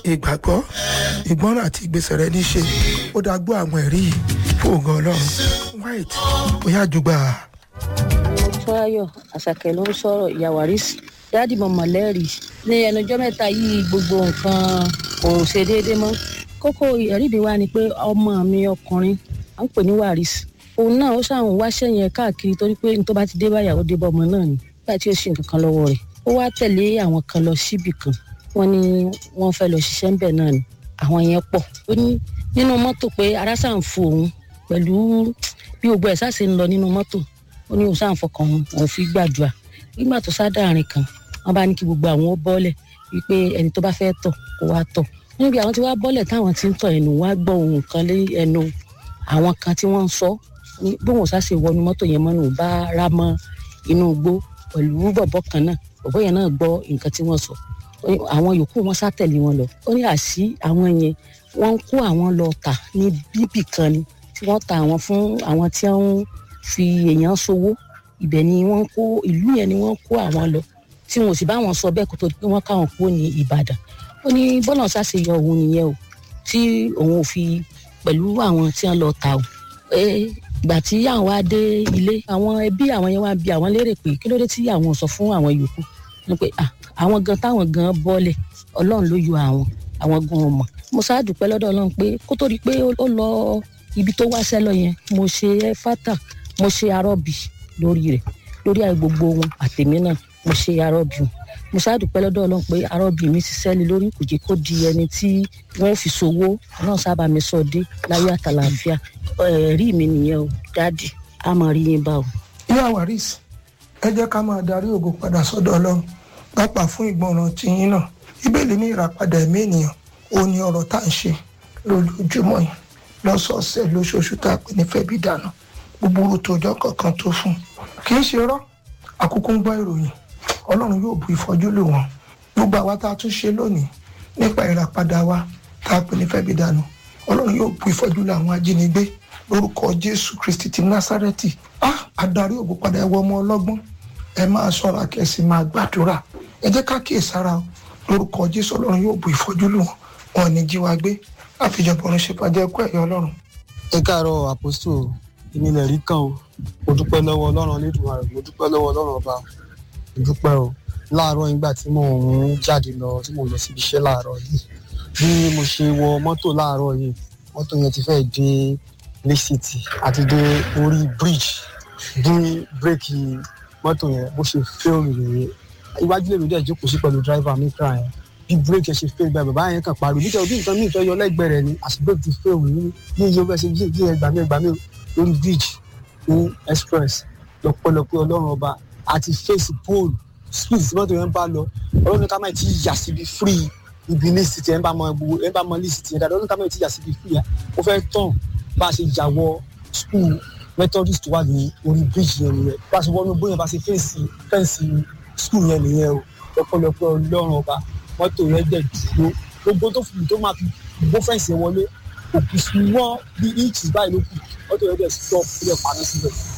ìgbàgbọ́ ìgbọ́ràn àti ìgbésẹ̀ rẹ ní í ṣe ó dáa gbọ́ àwọn ẹ̀rí yìí fún ògo ọlọ́run white bóyá àjùgbà. Fọláyọ̀ Àṣàkẹ́ ló ń sọ̀rọ̀ ìyá Wàrísì dáàdì mọ̀mọ́ lẹ́rìí ní ẹnujọ́ mẹ́ta yìí gbogbo nǹkan kò ṣe déédé mọ́ kókó ẹ̀rí mi wá ni pé ọmọ mi ọkùnrin à ń pè ní Wàrísì òun náà ó ṣàwọn wáṣẹ́ yẹn káàkiri torí pé ní tó bá ti dé báyàwó dé bọ́ ọmọ náà ni nígbà tí ó ṣe nǹkan kan lọ́wọ́ rẹ̀ ó wá tẹ̀lé àwọn kan lọ síbì kan wọ́n ní wọ́n fẹ́ lọ ṣiṣẹ́ ńbẹ̀ náà ni àwọn yẹn pọ̀ ó ní nínú mọ́tò pé ara ṣàn ń fò òun pẹ̀lú bí gbogbo ẹ̀ ṣàṣe ń lọ nínú mọ́tò ó ní òun ṣàn fọkàn òun òun fi gbàdúrà nígbà tó sádàárín kan wọ́n bá ní kí gbogbo àwọn ó bọ́lẹ̀ wípé ẹni tó bá fẹ́ tọ̀ kó wá tọ̀ níbi àwọn tí wá bọ́lẹ̀ táwọn ti ń tọ̀ ẹnu wá gbọ́ ohun kan lé ẹnu àwọn kan tí wọ́n ń sọ ní bóun ṣàṣe wọnú mọ́tò yẹn mọ́nú bá rá mọ́ inú igbó pẹ̀lú bọ̀bọ̀ kan náà bọ̀bọ̀ yẹn náà gbọ́ nǹkan tí wọ́n sọ àwọn yòókù wọn sátẹ̀lé wọn lọ ó ní àṣì àwọn yẹn wọ́n ń kó àwọn lọ tà ní bíbì kan ni tí wọ́n ta àwọn fún àwọn tí wọ́n fi èèyàn ṣòwò ibẹ̀ ni wọ́n kó ìlú yẹn ni wọ́n kó àwọn lọ tí wọn ò sì bá wọn sọ bẹ́ẹ̀ kó tó di pé wọ́n káwọn kúrò ní Ìbàdàn ó ní bọ́lá ṣàṣe yọ òun nìyẹn o tí òun ò fi pẹ̀lú àwọn tí wọ́n lọ tà o ìgbà tí àwọn wá dé ilé àwọn ẹbí àwọn yẹn wá bi àwọn lérè pé kí ló dé tí àwọn ò sọ fún àwọn yòókù ni pé àwọn gan táwọn gan bọ́lẹ̀ ọlọ́run ló yọ àwọn àwọn gan ọmọ mo ṣáà dúpẹ́ lọ́dọ̀ ọlọ́run pé kó tó di pé ó lọ ibi tó wá sẹ́lọ yẹn mo ṣe fátà mo ṣe arọ́bì lórí rẹ̀ lórí àì gbogbo wọn àtèmi náà mo ṣe arọ́bì wọn mo ṣáà dúpẹ́ lọ́dọ̀ ọlọ́run pé arọ́bì mi ti sẹ́ni lórí kò jẹ́ kó di ẹni tí wọ́n fi ṣòwò ọlọ́run sábà mi sọ dé láyé àtàlàáfíà ẹ̀rí mi nìyẹn o dáàdì a máa rí yín bá o. ìyá waris ẹ jẹ́ ká máa darí ògo padà sọ́dọ̀ ọlọ́run pápá fún ìgbọràn tìyín náà bíbélì ní ìràpadà ẹ̀mí ènìyàn ó ní ọ̀rọ̀ tá à ń ṣe lójoojúmọ́ yìí lọ́sọ̀ọ̀sẹ̀ lóṣooṣù tá a pè ní fẹ́bí dànù gbogbo tòjọ́ kankan tó fún kì í ṣe rọ́ àkókò ń gbọ́ ìròyìn ọlọ́run yóò bu ìfọ́jú lò wọ́n gbogbo àwa tá a tún ṣe lónìí nípa ìràpadà wa tá a pè ní fẹ́bí dànù ọlọ́run yóò bu ìfọ́jú lò àwọn ajínigbé lórúkọ jésù kristi ti násárẹ́tì ah adarí ògo padà ẹwọ ọmọ ọlọ́gbọ́n ẹ máa ṣọ́ra kẹsì máa gbàdúrà ẹ jẹ́ ká kíyèsára o lórúkọ jésù ọlọ́run yóò bu ìfọ́jú lù wọ́n wọn ò ní jí wa gbé àfijọpọ̀ ọ̀run ṣe pàjẹ́ ẹ̀kọ́ ẹ̀yọ́ ọlọ́run. ẹ káàárọ̀ àpòsù èmi lè rí kan o mo dúpẹ́ lọ́wọ́ ọlọ́run Olódùmarè mo dúpẹ́ lọ́wọ́ ọlọ́run ọba mo dúpẹ́ o láàárọ̀ nígbà tí mò ń jáde lọ tí mò ń lọ síbi iṣẹ́ láàárọ̀ yìí bí mo ṣe wọ mọ́tò láàárọ̀ yìí mọ́tò yẹn ti fẹ́ẹ́ dé Lake City àti dé orí bridge bí bírèkì mọ́tò yẹn bó ṣe fẹ́ẹ̀rì rèé iwájú lèmi dẹ̀ jókòó sí pẹ̀lú driver mi kra yẹn bí bírèkì ẹ̀ ṣe fẹ́ẹ̀rì báyìí bàbá yẹn kàn pariwo nítorí bí nǹkan míì fẹ́ yọ lẹ́gbẹ̀ẹ́ rẹ̀ ni àti bírèkì ti fẹ́ẹ̀rì ní ní iye bẹ́ẹ̀ ṣe bí ẹgbàá mi ẹgbàá mi lórí bridge ní express lọ́pọ̀lọpọ̀ ọlọ́run ọba àti face pole speed tí mọ́tò yẹn bá lọ ọlọ́run ká máa ti yà síbi free ibi ní city ẹ̀ ń bá mọ gbogbo ẹ̀ ń bá mọ ní city ẹ̀ dáadáa ọlọ́run ká máa ti yà síbi free yà ó fẹ́ tán bá a ṣe jà wọ school methodist wà ní orí bridge yẹn nìyẹn bá a ṣe wọnú bóyá bá a ṣe fẹ́ǹsì fẹ́ǹsì school yẹn nìyẹn o lọ́pọ̀lọpọ̀ ọlọ́run ọba mọ́tò yẹn dẹ̀ dúró gbogbo tó fi tó máa fi gbó fẹ́ǹsì yẹn wọlé òkú sí wọ́n bí inches báyìí ló kù mọ́tò yẹn dẹ̀ stop ó dẹ̀ paná síbẹ̀